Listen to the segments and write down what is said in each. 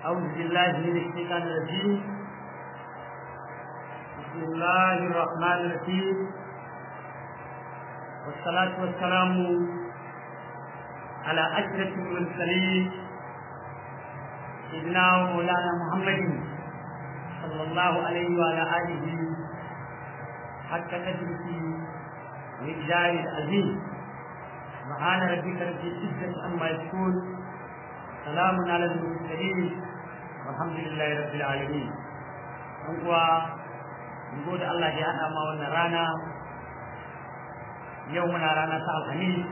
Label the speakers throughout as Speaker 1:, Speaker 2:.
Speaker 1: أعوذ بالله من الشيطان الرجيم بسم الله الرحمن الرحيم والصلاة والسلام على أشرف المرسلين سيدنا ومولانا محمد صلى الله عليه وعلى آله حتى قدره وإجزاء العظيم سبحان ربك رب العزة عما يصفون سلام على المرسلين والحمد لله رب العالمين uwa gode Allah ya haɗa ma wannan rana yau muna rana ta alhamis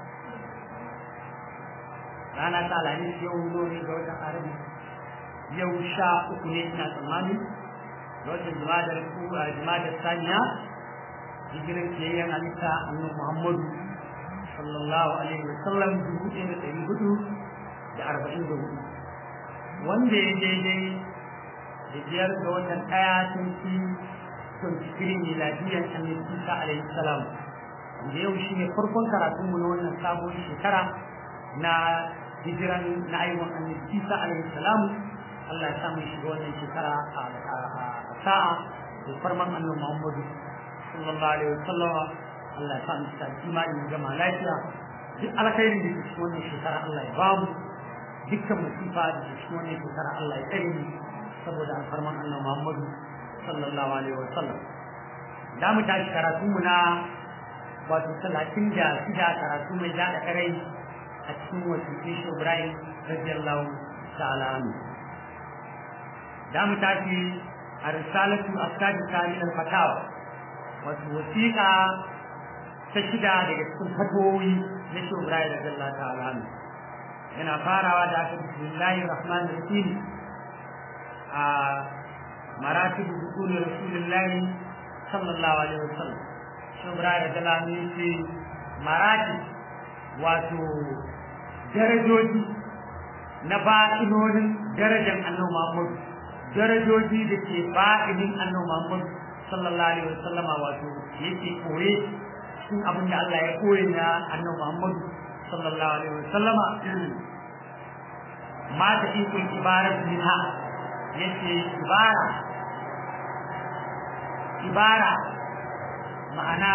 Speaker 1: rana ta alhamis yau zo ne ga watan arabi yau sha uku ne ina tsammani ga watan jimadar kura jimadar saniya hijirin kiyayyen halitta annabi muhammadu sallallahu alaihi wa sallam dubu ɗaya da ɗari hudu da arba'in da hudu wanda ya daidai da biyar ga watan ɗaya tun fi twenty three miladiyyar annabi isa alaihi salam wanda yau shine farkon karatunmu na wannan sabon shekara na hijiran na aiwon annabi isa alaihi salam Allah ya sa mu shiga wannan shekara a sa'a da farman annabi Muhammadu sallallahu alaihi wasallam Allah ya sa mu sa imani gama lafiya duk alkhairin da ke cikin wannan shekara Allah ya bamu dukkan musifa da ke cikin wannan shekara Allah ya tsare mu saboda alfarman annabi Muhammadu sallallahu alaihi wasallam da mu tashi karatu mu na wato talatin da shida karatu mai daɗa karai a cikin wasu shi Ibrahim radiyallahu ta'ala anhu da mu tashi a risalatu asadi min al-fatawa wato wasiƙa ta shida daga cikin fatowi na shi Ibrahim radiyallahu ta'ala anhu yana farawa da aka bismillahir rahmanir rahim a maratibu dukuli rasulullahi sallallahu alaihi wasallam shi Ibrahim radiyallahu anhu yace marati wato darajoji na ba'inonin darajar annabi Muhammad darajoji da ke ba'inin annabi Muhammad sallallahu alaihi wasallama wato yake koye cikin abin da Allah ya koye na annabi Muhammad sallallahu alaihi wasallama ma ta ikon ibarat minha yace ibara ibara ma'ana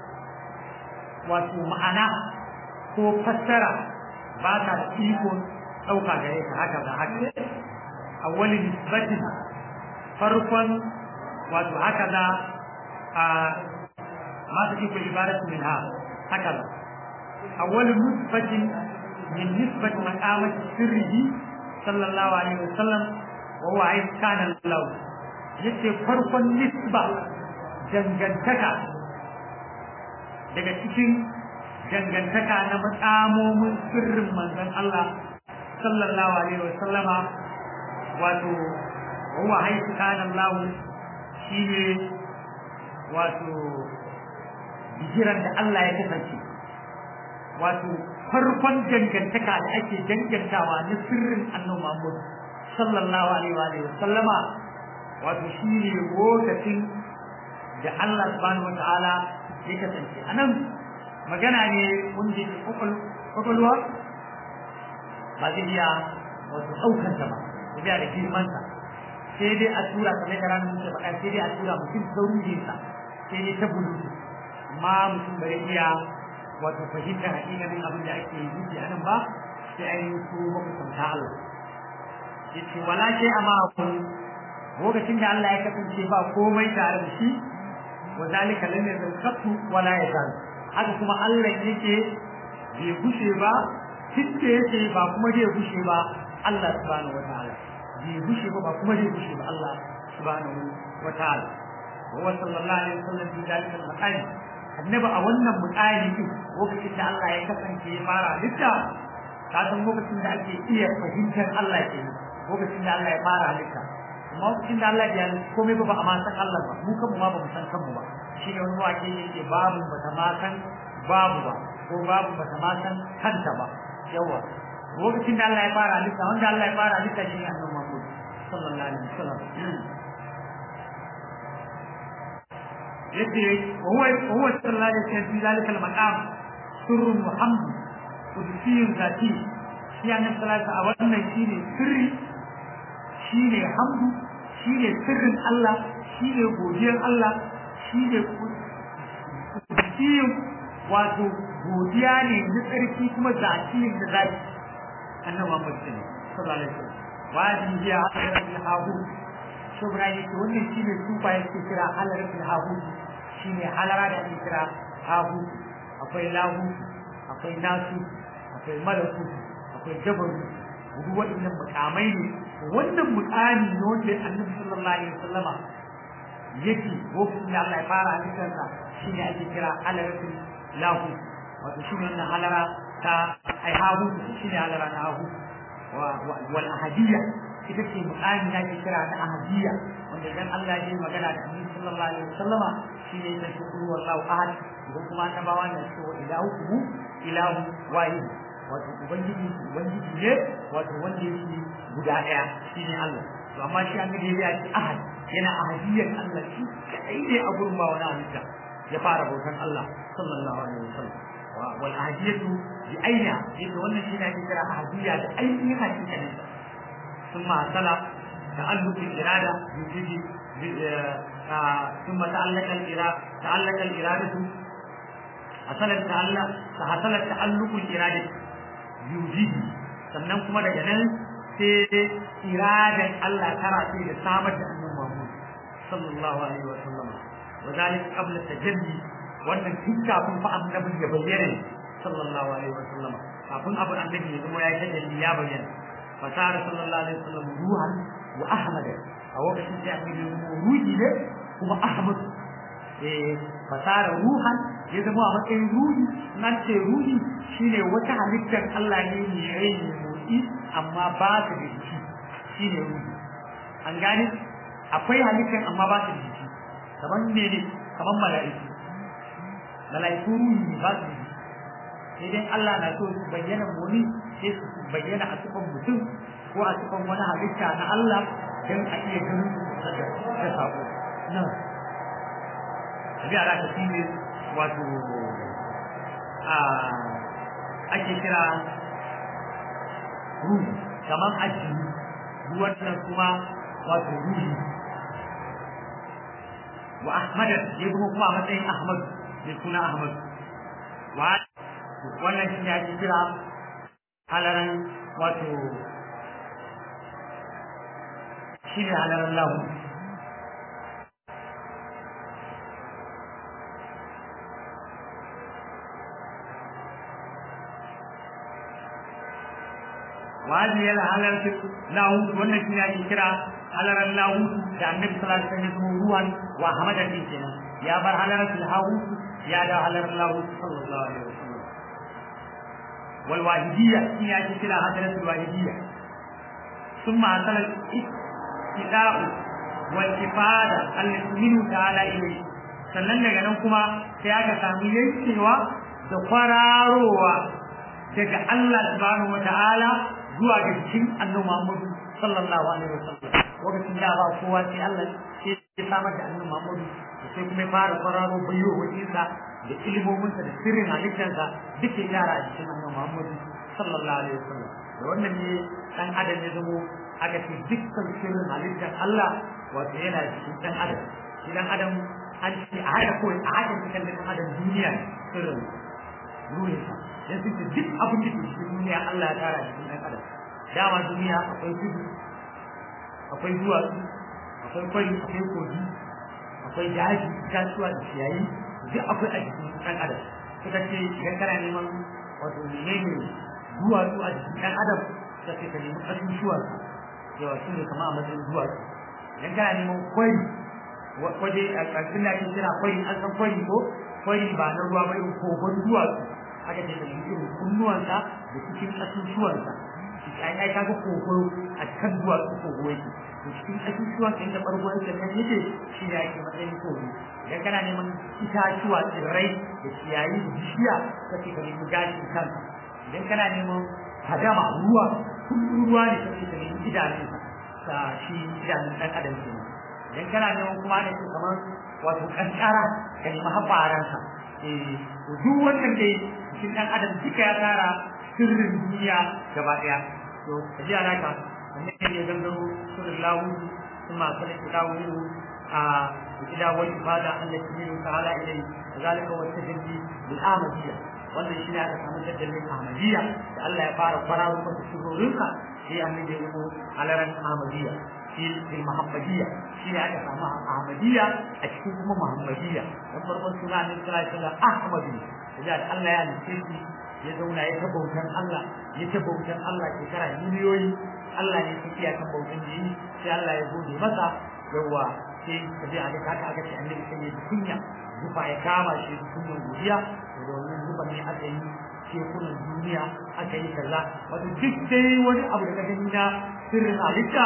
Speaker 1: wato ma'ana ko fassara ba ta da ikon ɗauka gare ka haka da haka awwali nisbatin farkon wato haka da a ma ta ikon ibaratu min ha haka da awwali nisbatin min nisbat maqamat sirrihi sallallahu alaihi wasallam wa huwa ay kana lahu yace farkon nisba dangantaka daga cikin dangantaka na matsamomin sirrin manzon Allah sallallahu alaihi wa sallama wato huwa haifu kana Allah shine wato bijiran da Allah ya kasance wato farkon dangantaka da ake dangantawa na sirrin annabi Muhammad sallallahu alaihi wa sallama wato shine lokacin da Allah subhanahu wa ta'ala ya kasance anan magana ne wanda ke kwakwalwa ba zai iya wato ɗaukar ta ba zai iya da girmansa sai dai a tura kamar da ranar muke faɗa sai dai a tura mutum saurinsa sai dai ta bulu amma mutum bai iya wato fahimtar haƙiƙanin abin da ake yi a nan ba sai ainihin su makusanta Allah ya ce wala ke amma lokacin da Allah ya kasance ba komai tare da shi wa zalika lam yazal qattu wala yazal haka kuma Allah yake bai gushe ba tunda yake ba kuma zai gushe ba Allah subhanahu wataala bai gushe ba ba kuma zai gushe ba Allah subhanahu wataala wa sallallahu alaihi wasallam bi dalika al-maqam annabi a wannan mutsari din lokacin da Allah ya kasance ya fara halitta ka san lokacin da ake iya fahimtar Allah ke lokacin da Allah ya fara halitta amma lokacin da Allah ya komai ba ba a ma san Allah ba mu kanmu ma ba mu san kanmu ba shi ne wani wake yake babu bata ma san babu ba ko babu bata ma san kanta ba yawa lokacin da Allah ya fara halitta wanda Allah ya fara halitta shi ne annabi Muhammad sallallahu alaihi wasallam yace huwa huwa sallallahu alaihi wasallam fi zalika al-maqam sirrun muhammad qudusiyyun zati shi annabi sallallahu alaihi wasallam wannan shine sirri shine hamdu shine sirrin Allah shine godiyar Allah shine kudiyin wato godiya ne na tsarki kuma zakiyin da zaki annabi Muhammad sallallahu alaihi wasallam wajin jiya halarar hahu shubra yake wannan shine sufa yake kira halarar hahu shine halara da ake kira hahu akwai lahu akwai nasu akwai malaku akwai jabaru duk waɗannan mukamai ne wannan mukami ne wanda annabi sallallahu alaihi wasallama yake lokacin da Allah ya fara halittarsa shine ake kira halaratul lahu wato shine wannan halara ta ai hahu shine halara na hahu wal ahadiyya ita ce mukami da ake kira na ahadiyya wanda idan Allah ya yi magana da annabi sallallahu alaihi wasallama shine yake shukuru wallahu ahad idan kuma annabawa ne ce wa ilahu ilahu wahid wato ubangiji ubangiji ne wato wanda yake guda daya shine Allah to amma shi annabi ya ce ahad yana ahadiyyar Allah shi kai ne a gurin ba wani halitta ya fara bautan Allah sallallahu alaihi wasallam wal ahadiyatu bi aina yadda wannan shi ne ake kira ahadiyya da ainihin hakikanin ثم صلى تعلق الإرادة بوجود ثم تعلق الإرادة تعلق الإرادة حصل التعلق حصل تعلق الإرادة بوجود sannan kuma daga nan sai iradan Allah tara sai da samar da annabi Muhammad sallallahu alaihi wa sallam wa zalika qabla tajalli wannan tun kafin fa annabi ya bayyana sallallahu alaihi wa sallam kafin abu annabi ya zama ya tajalli ya bayyana fasara sallallahu alaihi wa sallam ruhan wa ahmad a lokacin da annabi ya zama ruhi ne kuma ahmad eh fasara ruhan ya zama a matsayin ruhi nan ce ruhi shine wata halittar Allah ne mai rai mai motsi amma ba ta da jiki shine ruhi an gane akwai halittar amma ba ta da jiki kamar ne ne kamar mala'iku mala'iku ruhi ne ba su da jiki sai dai Allah na so su bayyana muni sai su bayyana a cikin mutum ko a cikin wani halitta na Allah don a iya ganin su da sako nan yara ta shi ne wato a ake kira ruhi kamar ajiyu ruwan nan kuma wato ruhi wa ahmad ya zama kuma a matsayin ahmad mai suna ahmad wa wannan shi ne ake kira halaran wato shi ne halaran lahu wani yana halarta lahu wannan shi ne ake kira halaran lahu da annabi sallallahu alaihi wasallam ruwan wa hamadan din kenan ya bar halaran lahu ya da halaran lahu sallallahu alaihi wasallam wal wahidiyya shi ne ake kira halaran wahidiyya ثم حصل الاستداء والإفادة التي منه تعالى إليه sannan daga nan kuma sai aka samu yankewa da kwararowa daga Allah subhanahu wata'ala zuwa ga cikin annabi Muhammad sallallahu alaihi wasallam lokacin da ba kowa sai Allah sai ya samar da annabi Muhammad sai kuma fara kwararo bayo wajinsa da ilmominsa da sirrin halittarsa duk ya yara a cikin annabi Muhammad sallallahu alaihi wasallam da wannan ne dan adam ya zamo aka ce dukkan sirrin halittar Allah wato yana cikin dan adam shi dan adam an ce a haɗa kawai a haɗa cikin dan adam duniya sirrin ruhinsa dan su ce duk abin da ke cikin duniya Allah ya tara cikin dan adam dama duniya akwai tudu akwai duwatsu akwai kwari akwai kogi akwai daji itatuwa da ciyayi duk akwai a jikin dan adam suka ce idan kana neman wato menene duwatsu a jikin dan adam suka ce ka nemi ƙasusuwan yawa su ne kama a matsayin duwatsu idan kana neman kwari waje a ƙarfin da ake kira kwari an san kwari ko kwari ba na ruwa ba irin kogon duwatsu aka ce ka nemi irin kunnuwansa da cikin ƙasusuwansa ai ai kaga kogo a kan duwatsu kogo yake to cikin ƙasusuwan inda ɓargon sa nan yake shi ne ake matsayin kogo idan kana neman itatuwa tsirrai da ciyayi da bishiya kake ka nemi gashin kanka idan kana neman hadama ruwa kullum ruwa ne kake da yin idanunsa ka shi idanun ɗan adam ke idan kana neman kuma ne ke kamar wato kankara ka nemi haɓaransa eh to duk wannan dai cikin ɗan adam duka ya tara sirrin duniya gaba ɗaya to ka ji alaka annabi ya gangaro sunan lahu kuma kana kitabu a ila wal ibada allati min ta'ala ilayhi zalika wa tajalli bil amadiyya wannan shi ne aka samu tajallin ahmadiyya da Allah ya fara kwararo masa shugurinka sai annabi ya zo alaran ahmadiyya fil fil muhammadiyya shi ne aka samu ahmadiyya a cikin kuma muhammadiyya dan farkon suna ne sallallahu alaihi wasallam ahmadu da Allah ya nufe shi ya zauna ya bautan Allah ya ta bautan Allah shekara miliyoyi Allah ne suke kan bautan da yi sai Allah ya gode masa yawa sai ka ji a haka aka ce annabi sai ya kunya zufa ya kama shi kunyan godiya domin zuba ne aka yi tekunan duniya aka yi kaza wato duk dai wani abu da ka gani na sirrin halitta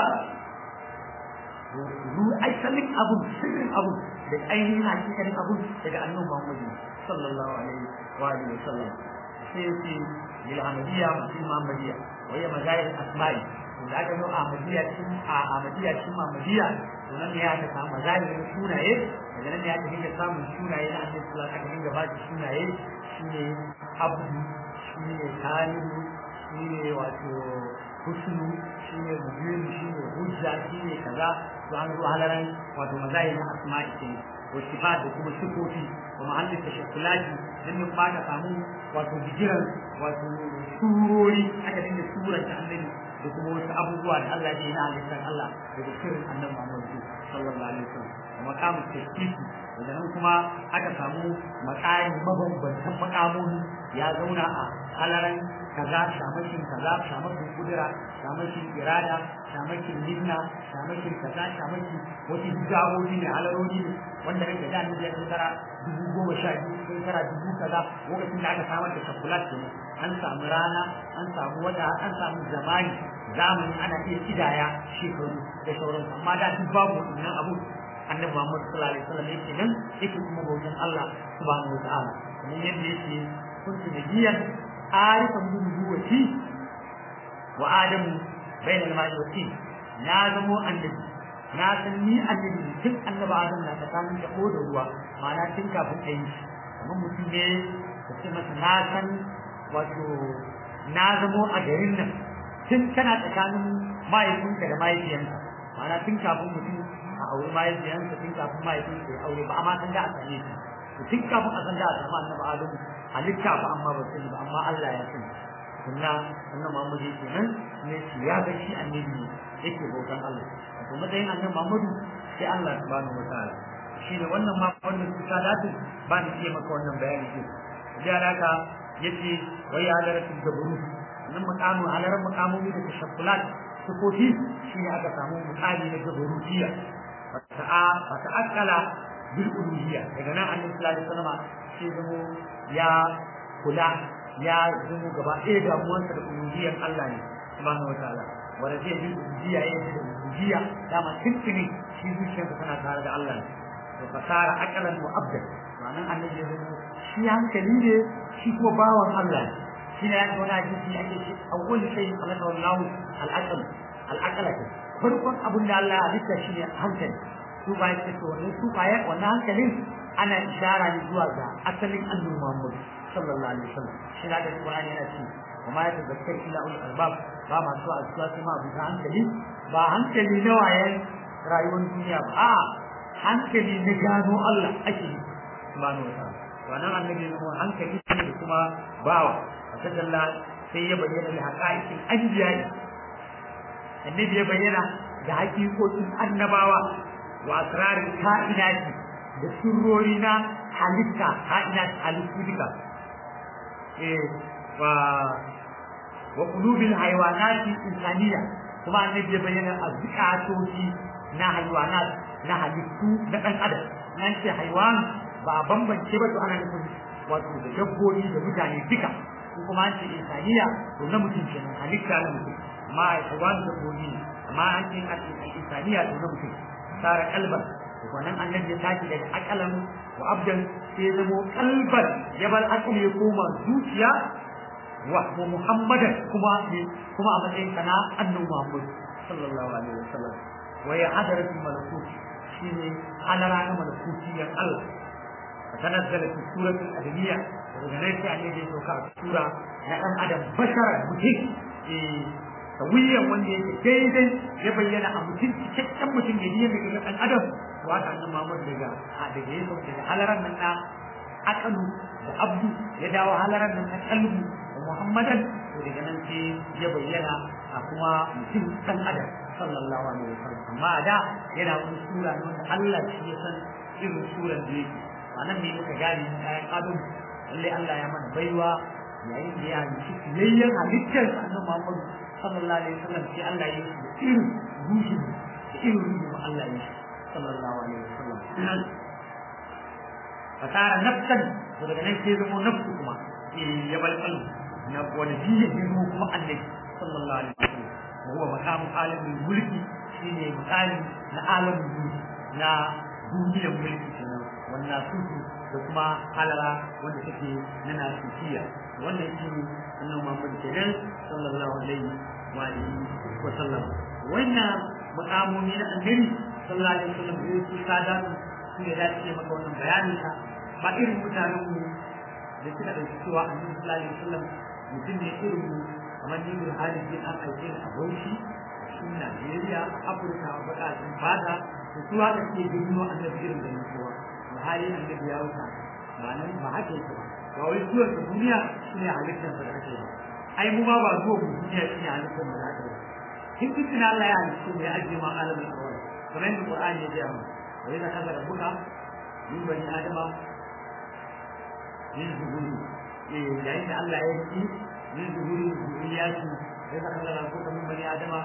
Speaker 1: ru aisalin abu sirrin abu da ainihin hakikanin abu daga annabi Muhammad sallallahu alaihi wa alihi wa sallam sai ce lil ahmadiyya mutum muhammadiyya wa ya mazahir asma'i da aka zo ahmadiyya cikin a ahmadiyya cikin muhammadiyya to nan ne aka samu mazahirin sunaye daga nan ne aka dinga samun sunaye na annabi sallallahu alaihi aka dinga ba shi sunaye shine abdu shine talibu shine wato husnu shine mubin shine hujja shine kaza to an zo halaran wato mazahirin asma'i kenan والصفات وكما الصفوتي ومعلم التشكلات لم يبقى samu wato bijiran wato surori aka dinga suran ta annabi da kuma wasu abubuwa da Allah ya yi na halittar Allah daga sirrin annabi Muhammad sallallahu alaihi wasallam da makamu tasbihi daga nan kuma aka samu makami mabambantan makamoni ya zauna a halaran kaza shamakin kaza shamakin kudura shamakin irada shamakin nidna shamakin kaza shamakin wasu hijabobi ne halarori ne wanda nake da annabi ya shekara dubu goma sha biyu shekara dubu kaza lokacin da aka samar da shakulat ne an samu rana an samu wata an samu zamani zamani ana iya kidaya shekaru da sauransu amma da duk babu wannan abu annabi Muhammad sallallahu alaihi wasallam yake nan yake kuma bautan Allah subhanahu wa ta'ala kamar yadda yake kuntu nabiyan arifan bin nubuwati wa adamu bainal ma'i wa tin na zamo annabi na san ni annabi tun annabi adam na tsakanin da da ruwa ma'ana tun kafin a yi kamar mutum ne ka ce masa na san wato na zamo a garin nan tun kana tsakanin mahaifinka da mahaifiyanka ma'ana tun kafin mutum a aure mahaifiyansa tun kafin mahaifinka ya aure ba amma san da a same shi tun kafin a san da a samu annabi adam halitta ba amma ba sani ba amma Allah ya sani kunna annabi Muhammad yake nan ne shi ya ga shi annabi yake bautan Allah wato matsayin annabi Muhammadu sai Allah subhanahu wataala shi ne wannan ma wannan kusa datu ba ni iya maka wannan bayani ce da haka yace wai halaratul jabru nan makamu halarar makamomi da tashakkulat sukofi shi ne aka samu mukami na jabrutiyya fata'a fata'akkala bil uluhiyya daga nan annabi sallallahu alaihi wasallam sai zamo ya kula ya zamo gaba ɗaya damuwarsa da uluhiyyar Allah ne subhanahu wataala wanda zai yi uluhiyya ya yi uluhiyya dama tuntuni shi zuciyarsa tana tare da Allah ne to fasara akalan wa abdan ma'anan annabi ya zamo shi hankali ne shi kuma bawan Allah ne shi ne ya ga wani hadisi ake ce awwal shay khalaqa Allah al-aql al-aqla farkon abin da Allah ya halitta shi ne hankali su ba ya ce wannan su ba ya wannan hankalin ana ishara ne zuwa ga asalin annabi Muhammad sallallahu alaihi wasallam shi da Qur'ani yana ce kuma ya tazakkar illa ul albab ba ma su asuwa kuma abu hankali ba hankali na wayan rayuwar duniya ba a hankali na gano Allah ake yi subhanahu wa ta'ala wannan annabi ne hankali ne da kuma bawa fakadalla sai ya bayyana da haqaiqin anbiya'i annabi ya bayyana da haƙiƙoƙin annabawa wa asrarin ka'inati da sirrori na halitta ka'inat halittu duka eh wa wa qulubil haywanati insaniya kuma annabi ya bayyana azzikatoci na haywanat na halittu na dan adam nan ce haywan ba bambance ba to ana nufin wato da dabbobi da mutane duka kuma an ce insaniya to na mutum kenan halitta na mutum amma haywan dabbobi ne amma an ce insaniya to na mutum sara kalban wannan annabi ya tashi daga akalan wa abdan sai zamo kalban ya bar akali ya koma zuciya wa muhammadan kuma kuma a matsayin kana annabi muhammad sallallahu alaihi wasallam wa ya hadaratul malakut shine halara na malakutiyan Allah تنزل في سورة الأدمية وغنيت أن يجي سورة na ɗan adam bashar mutum sawiyan wanda yake daidai ya bayyana a mutum cikakken mutum da niyyar daga ɗan adam to haka annabi Muhammad daga a daga ya sauke daga halaran nan na akalu da abdu ya dawo halaran nan na kalbu da muhammadan to daga nan sai ya bayyana a kuma mutum ɗan adam sallallahu alaihi wasallam amma a da yana wani sura ne wanda Allah shi ya san irin suran da yake a nan ne muka gane kayan adam lallai Allah ya mana baiwa yayin da ya halitta fiyayyen halittar annabi Muhammad sallallahu alaihi wasallam sai Allah ya yi irin ruhin da irin ruhin Allah ya yi sallallahu alaihi wasallam fasara nafsan to daga nan sai zama nafsu kuma ya bal qalbi na wani jiya ya zama kuma annabi sallallahu alaihi wasallam wa huwa maqamu alamul mulki shine maqami na alamul mulki na duniyar mulki kenan wannan sufu da kuma halara wanda take na nasiya wannan shi ne annabi Muhammad kenan sallallahu alaihi wa alihi wa sallam wannan maqamomi na annabi sallallahu alaihi wa sallam da su sada su ne da ce maka wannan bayani ka ba irin mutanen mu da suka dauki cewa annabi sallallahu alaihi wa sallam mutum ne irin mu kamar ni bin halin bin an aike a Bauchi a cikin Najeriya a Afirka a bukatun fata da su haka ke gino annabi irin da kowa hali annabi ya wuta ba nan ba haka yake ba ba wai zuwa ga duniya shine halittar da ake ba ai mu ma ba zuwa ga duniya shine halittar da ake ba kin kitin Allah ya halitta mu ya ajiye ma alamin awwal kamar yadda Qur'ani ya gaya mu wa idza kaza rabbuka min bani adama min zuhuri eh yayin da Allah ya yi min zuhuri zuriyati wa idza kaza rabbuka min bani adama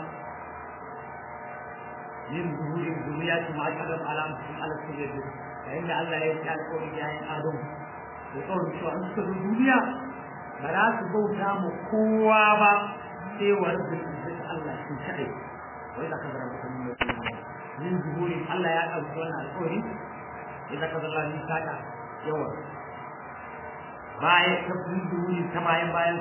Speaker 1: min zuhuri zuriyati ma kalam alam ala sirri yayin da Allah ya yi alƙawari da yayin Adam da tsawon cewa an suka zo duniya ba za su bauta mu kowa ba sai wa rabbul izzati Allah shi kadai wai da kaza rabbuka min bani min zuhuri Allah ya ɗauki wannan alƙawari idza kaza Allah ni saka yawa baya ta min zuhuri ta bayan bayan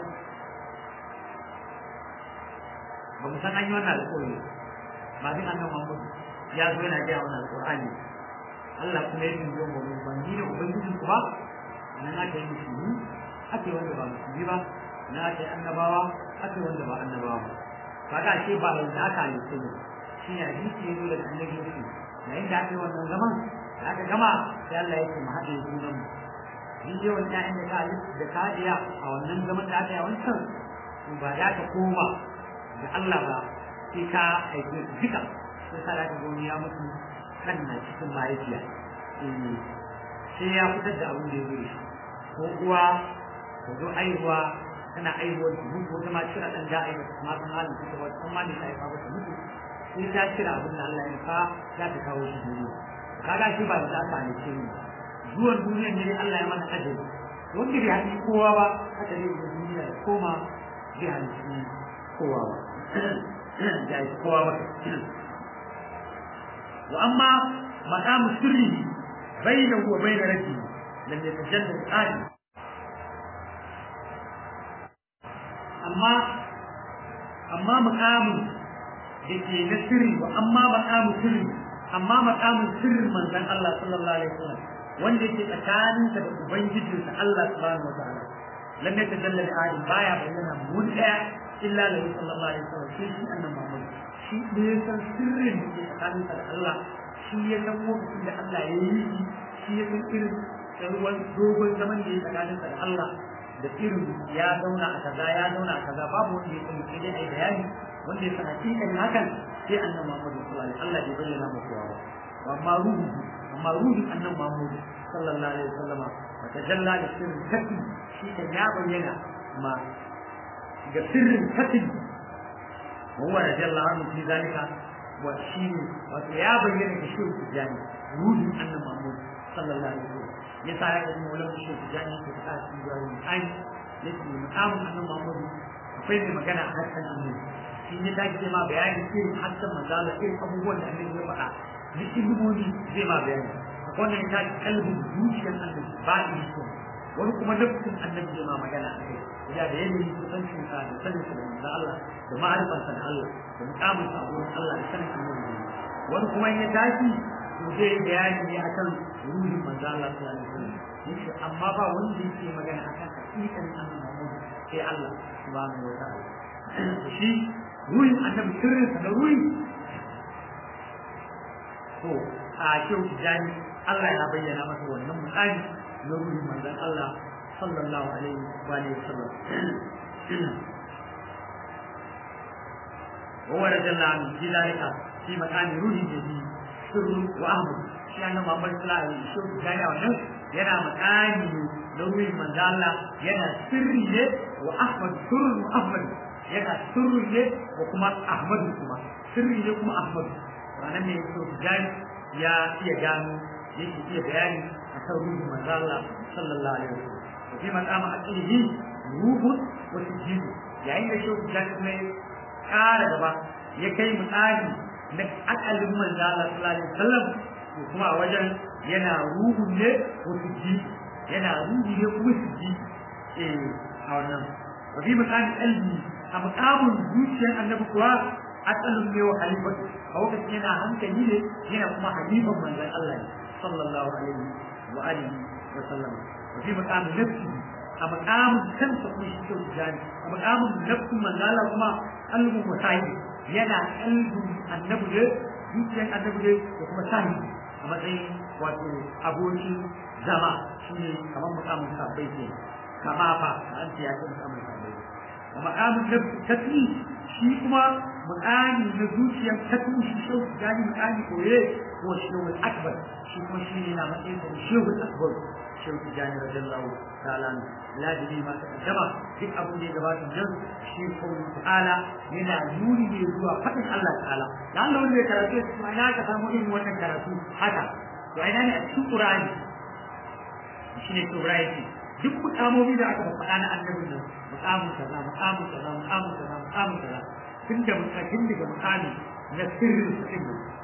Speaker 1: ba mu san an yi wannan alƙawari ba din annabi Muhammad ya zo yana gaya wannan alƙur'ani Allah kuma ya tunjo mu ban ni ne ubangijin ku ba nan aka yi musulmi aka yi wanda ba musulmi ba na aka yi annabawa aka yi wanda ba annabawa ba kaga ce ba yanzu aka yi su ne shi ne hadisi ya zo daga annabi yake yayin da aka yi wannan zaman da aka gama sai Allah ya ce mu haɗe junan mu ni je wani ƴaƴan da ka da ka iya a wannan zaman da aka yi wancan ba ya ka koma da Allah ba sai ka aike duka sai sa da ka ya mutu kan na cikin mahaifiya sai ya fitar da abin da ya zai ko uwa ko zo aihuwa tana aihuwar ta mutu wata ma cira ɗan da aihuwa ma san halin ta wata san ma ne ta haifa ba ta mutu sai ta cira abin da Allah ya fa za ta kawo shi duniya kaga shi ba da ta ne ce ni zuwan duniyar ne Allah ya mana ajali wanda bai haɗi kowa ba haka ne da duniya ya koma bai haɗi kowa ba ya yi kowa ba وأما مقام سره بينه وبين ربه لم يتجلى الآن أما أما مقام دكي نسري وأما مقام سري أما مقام سر من ذن الله صلى الله عليه وسلم wanda yake tsakaninsa da ubangijinsa Allah subhanahu wa ta'ala lam yatajalla li adam baya bayyana mun daya illa lahu sallallahu alaihi wasallam sai shi annabi Muhammad shi ne ya san sirrin da ke tsakaninsa da Allah shi ya san lokacin da Allah ya yi shi shi ya san irin ruwan dogon zaman da ya tsakaninsa da Allah da irin ya zauna a kaza ya zauna a kaza babu wanda ya sani sai dai ai bayani wanda ya san hakikan hakan sai annabi Muhammad sallallahu alaihi wasallam Allah bai bayyana mu kowa ba amma ruhu amma ruhin annabi Muhammad sallallahu alaihi wasallam wata jalla da sirrin kafi shi kan ya bayyana ma ga sirrin kafi وهو رضي الله عنه في ذلك وشين ويابين بشير التجاني روح أن محمود صلى الله عليه وسلم يسعى يقول مولانا بشير التجاني في تقاس في جوال الآن لكن مقام أن محمود وفين مكان حسن أمين shi ne ta ce ma bayani irin hassan manzala irin abubuwan da annabi ya faɗa duk ilimomi zai ma bayani wannan ta kalbin zuciyar annabi ba ni so wani kuma nafsin annabi zai ma magana a kai ya da yanayin kusancin sa da sanin sa da manzo Allah da ma'arifarsa da Allah da mukamin sa wurin Allah da sanin annabi wani kuma ya tashi to zai bayani ne akan ruhin manzo Allah sallallahu alaihi wasallam yace amma ba wanda yake magana akan hakikan annabi Muhammad sai Allah subhanahu wa ta'ala shi ruhin annabi sirrinsa na ruhi to a shehu tijani Allah ya bayyana masa wannan mukami na ruhin manzon Allah sallallahu alaihi wa alihi wasallam وهو رضي الله عنه في ذلك في مكان روح جديد سر واحمد shi annabi Muhammad sallallahu alaihi wasallam gani wannan yana makani ne na ruhin manzo Allah yana sirri ne wa Ahmad sirrun wa Ahmad yana sirri ne wa kuma Ahmad kuma sirri ne kuma Ahmad wannan ne so gani ya iya gano yake iya bayani akan ruhin manzo Allah sallallahu alaihi wasallam fi maqama aqlihi ruhun wa sujud yayin da shi gani kuma kara gaba ya kai misali na akalin manzo Allah sallallahu alaihi wasallam to kuma a wajen yana ruhu ne ko ji yana ruhu ne kuma ji eh a wannan wa bi misali qalbi a makamun zuciyar annabi kuwa akalin ne wa halifatu a lokacin yana hankali ne yana kuma halifan manzon Allah ne sallallahu alaihi wa alihi wa sallam wa bi makamin nafsi a makamin kansa kuma shi kyau jani a makamin nafsin manzala kuma kalbin wasahi yana kalbin annabi ne zuciyar annabi ne da kuma sahi a matsayin wato abokin zama shi ne kamar makamin sabbai ke kama fa an ce ya ce makamin sabbai a makamin nafsi tafi shi kuma mukami na zuciyar tafi shi kyau jani mukami koye ko shehu akbar shi kuma shi ne na matsayin da shehu akbar shehu tijani radiyallahu ta'ala lazimi ma takaddama duk abin da ya gabata jan shi kawai ta'ala yana nuni ne zuwa faɗin Allah ta'ala da Allah wanda ya karatu su ina ka samu irin wannan karatu haka to ina ne a cikin Qur'ani shi ne Qur'ani duk mukamomi da aka faɗa na annabin nan mukamin kaza mukamin kaza mukamin kaza mukamin kaza tun da mutakin daga mukami na sirrin sirrin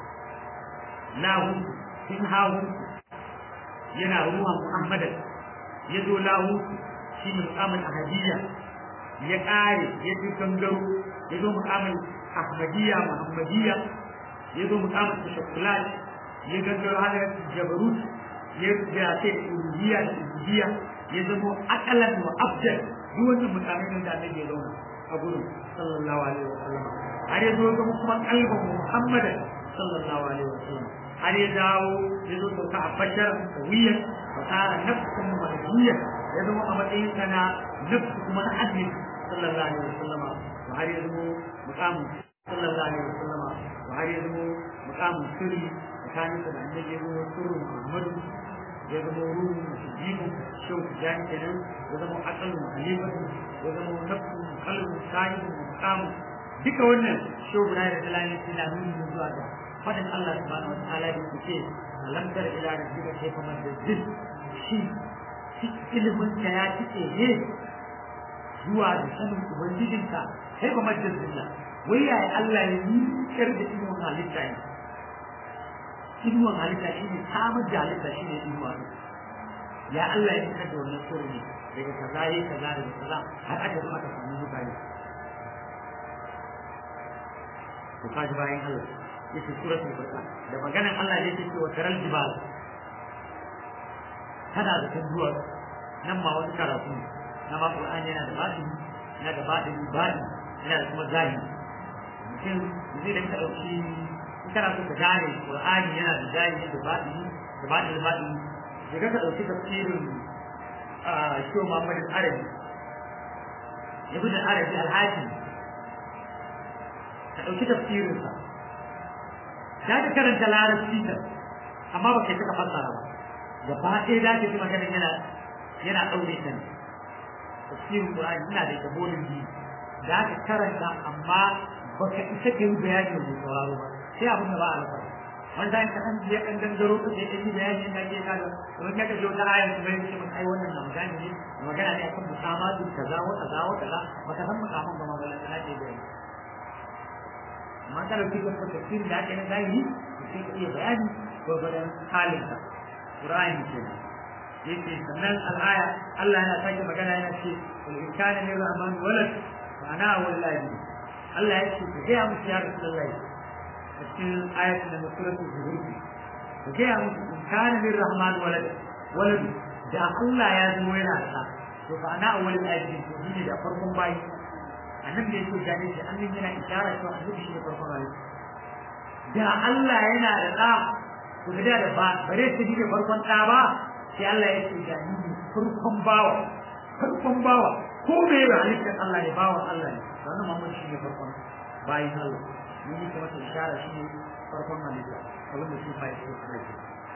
Speaker 1: lahu sun hahu yana ruwan Muhammadan ya zo lahu shi ne mukamin ahadiyya ya ƙare ya ji gangaro ya zo mukamin ahmadiyya muhammadiyya ya zo mukamin tashakkulat ya gangaro hana jabarut ya gace uluhiyya da ubudiyya ya zama akalan wa abdal duk wannan mukamin da annabi ya zauna a gurin sallallahu alaihi wa sallam har ya zo zama kuma kalban muhammadan sallallahu alaihi wa sallam har ya dawo ya zo sauka a bashar sawiyyar fasara nafsun mahajiyya ya zama a matsayin sa na nafsu kuma na adli sallallahu alaihi wasallam wa har ya zama muqamu sallallahu alaihi wasallam wa har ya zama muqamu sirri tsakanin sa da annabi ya zama sirrin muhammadu ya zama ruhun mujibu shau tijani kenan ya zama aqalun halifatu ya zama nafsu qalbun sahibun muqamu duka wannan shau guda da dalilin suna nuni zuwa ga fadin Allah subhanahu wa ta'ala da yake alam tar ila rabbika kayfa madajjid shi shi ilimin ka ya tike ne zuwa da sanin ubangijinka kai ba majalisilla wai ya Allah ya yi kar da ilimin halitta ne ilimin halitta shi ne samar da halitta shi ne ilimin ya Allah ya fitar da wannan sirri ne daga kaza yayi kaza daga kaza har aka zama ka samu mutane to kaji bayan Allah yake suratul furqan da maganan Allah da yake cewa taral jibal kana da tanzuwa nan ma wani karatu na ma Qur'ani yana da baɗi yana da baɗi baɗi yana da kuma zahiri mutum zai da ka dauki in kana so ka gane Qur'ani yana da zahiri da baɗi da baɗi da baɗi da ka dauki tafsirin Shehu Muhammad Arabi Ibn Arabi Al-Hakim ka dauki tafsirinsa za ka karanta larabci da amma ba kai saka fassara ba gaba ɗaya za ka ji maganin yana yana ɗaure ta ne tafsirin Qur'ani ina da gabolin bi za ka karanta amma ba ka isa ka yi bayani mai sauraro ba sai abin da ba a rasa wanda in ka san je kan dangaro ka je yi bayani na ke kaga kuma ka ga wata ayar kuma ya ce maka ai wannan na magana ne magana ne akan musamatu kaza wa kaza wa kaza baka san mukaman ba ma ballan kana ke bayani amma kana cikin tafsir da ake na zahiri sai ka iya bayani gwagwadon halinka Qur'ani ke yake sannan al'aya Allah yana sake magana yana ce wal in kana lir rahman walad fa ana wallahi Allah ya ce ka ga musu ya Rasulullahi a cikin ayatin da suratul zuhur ka ga musu in kana lir rahman walad walad da Allah ya zo yana sa to fa ana awwal ayatin to ne da farkon bayi annabi da yake gane shi annabi yana ishara cewa annabi shi ne farkon halitta da Allah yana da ɗa to da da ba bare su ne farkon ɗa ba sai Allah ya ce da ni farkon bawa farkon bawa ko me ya halittar Allah ne bawan Allah ne wannan Muhammad shi ne farkon bayin Allah ni ne kuma ta ishara shi ne farkon halitta abin da shi fa ya ce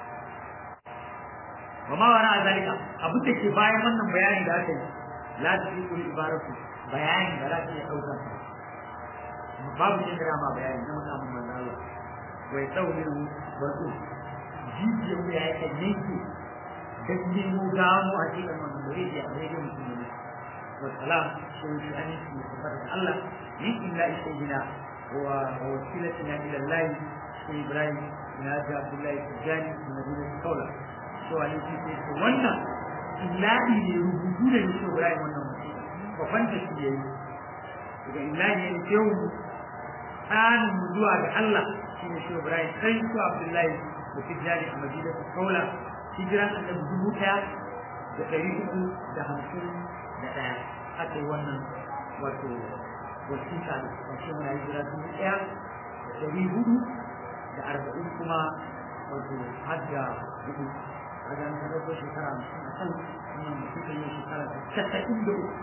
Speaker 1: wa ma wara zalika abin da ke bayan wannan bayani da aka yi la ta fi kulli ibaratu bayani da za ta iya ɗaukar babu cin ma bayani na mutanen manzo Allah wai tsaunin wasu jijiyar wuya ya kan yanke don nemo gano a cikin wannan da zai a daidai mutum ne wasalam sun shi an yi su tabbata da Allah min illa isayyina wa wasilatina ila Allah sai Ibrahim ina ga Abdullahi Tijani da Madina Kaula cewa ne shi sai ce wannan illahi ne rubutu da yake Ibrahim wannan mutum babban da shi yayi daga illahi ne ke tsanin mu zuwa ga Allah shi ne shi Ibrahim sai su Abdullahi da Tijjani a Madina ta Kaula hijiran annabi dubu ɗaya da ɗari uku da hamsin da ɗaya aka yi wannan wato wasiƙa da ƙarshe muna hijira dubu ɗaya da ɗari hudu da arba'in kuma wato har da hudu a ga an ɗauko shekara hamsin a kan wannan wasiƙa yin shekara ta casa'in da uku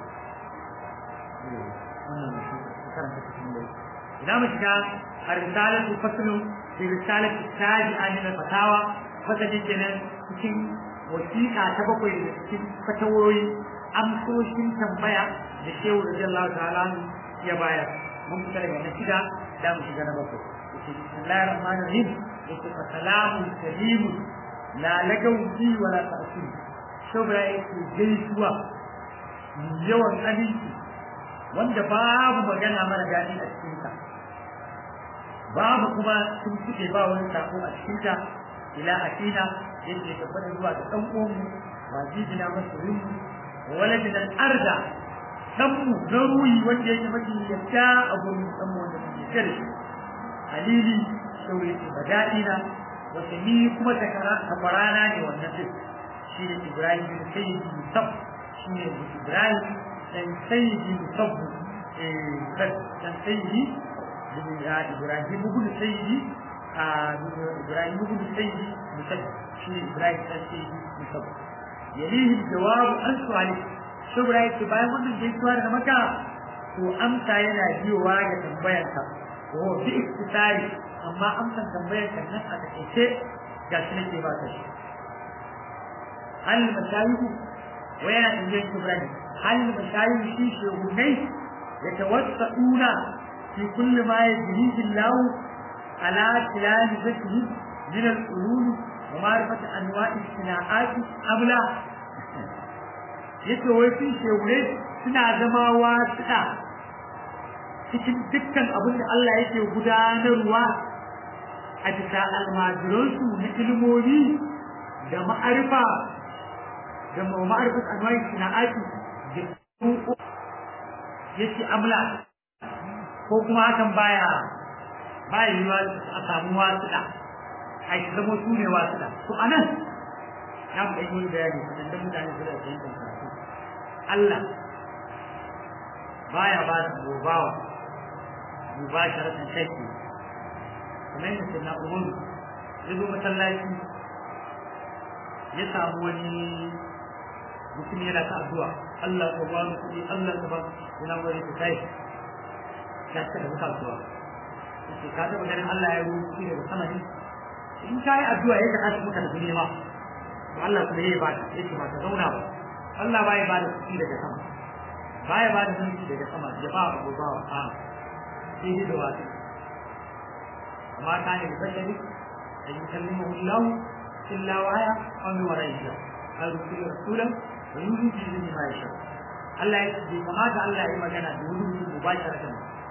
Speaker 1: wannan wasiƙa shekara ta casa'in da uku idan mu shiga الرسالة فصل في رسالة التاج عن الفتاوى فصل جنا cikin wasiƙa ta bakwai da cikin fatawoyi amsoshin tambaya da shehu radiyallahu ta'ala ya bayar mun fita daga na shida da mu shiga na bakwai yake bismillahir rahmanir rahim yake fa salamun karimun la lagaw fi wa la ta'sim shobra yake gaisuwa yawan aminci wanda babu magana mara daɗi a cikinsa babu kuma sun fice ba wani sako a cikin ta ila akina yake tabbata zuwa ga dan uwanmu wajibina masoyin mu waladina arda dan mu na ruhi wanda yake mafi yadda a gurin dan mu wanda muke kare halili sauri ce bada'ina wata ni kuma takara tabarana ne wannan duk shi ne Ibrahim bin Sayyidi Musab shi ne Ibrahim dan Sayyidi Musab eh dan Sayyidi إبراهيم بن سيدي إبراهيم بن سيدي مسجد شنو إبراهيم بن سيدي مسجد يليه الجواب عن سؤالك شو إبراهيم تباين من الجيسوار نمكا وأمسى ينا جيوا يتنبينك وهو في اختصاري أما أمسى تنبينك نفسك كيسي جالسنا كيفاتش هل المشايخ وين تنجيك إبراهيم هل المشايخ شيء شيء يتوسعون في كل ما يجريه الله على تلامذته من العلوم ومعرفة أنواع الصناعات أم لا yake wai sun shewure suna zama wasuɗa cikin dukkan abin da Allah yake gudanarwa a bisa almajiransu na ilmomi da ma'arifa da ma'arifat anwa'i sana'ati da yake amla ko kuma hakan baya baya yiwa a samu wasuɗa a shi zama su ne wasuɗa to a nan ya mu ɗan yi bayani kaɗan da mutane su da fahimtar karatu Allah baya ba da gobawa mubasharatan kai kamar yadda sai na umaru ya zo masallaci ya samu wani mutum yana ta addu'a Allah ka ba mu kuɗi Allah ka ba yana wani ta kai ya ta da muka addu'a sai ka taɓa ganin Allah ya ruwa kuɗi daga sama ne in ka yi addu'a ya ka tashi muka da kuɗi ma to Allah kuma ya ba ta yake ba ta zauna ba Allah ba ya ba da kuɗi daga sama ba ya ba da mulki daga sama ya ba ba ba a sai dai da wasu amma ta ne da bashari da yi kallimahu Allah illa waya aw min wara'i hijab ay rusul rasulan wa yuhi bi izni ma yasha Allah ya ce kamata Allah ya yi magana da wani mutum mubasharatan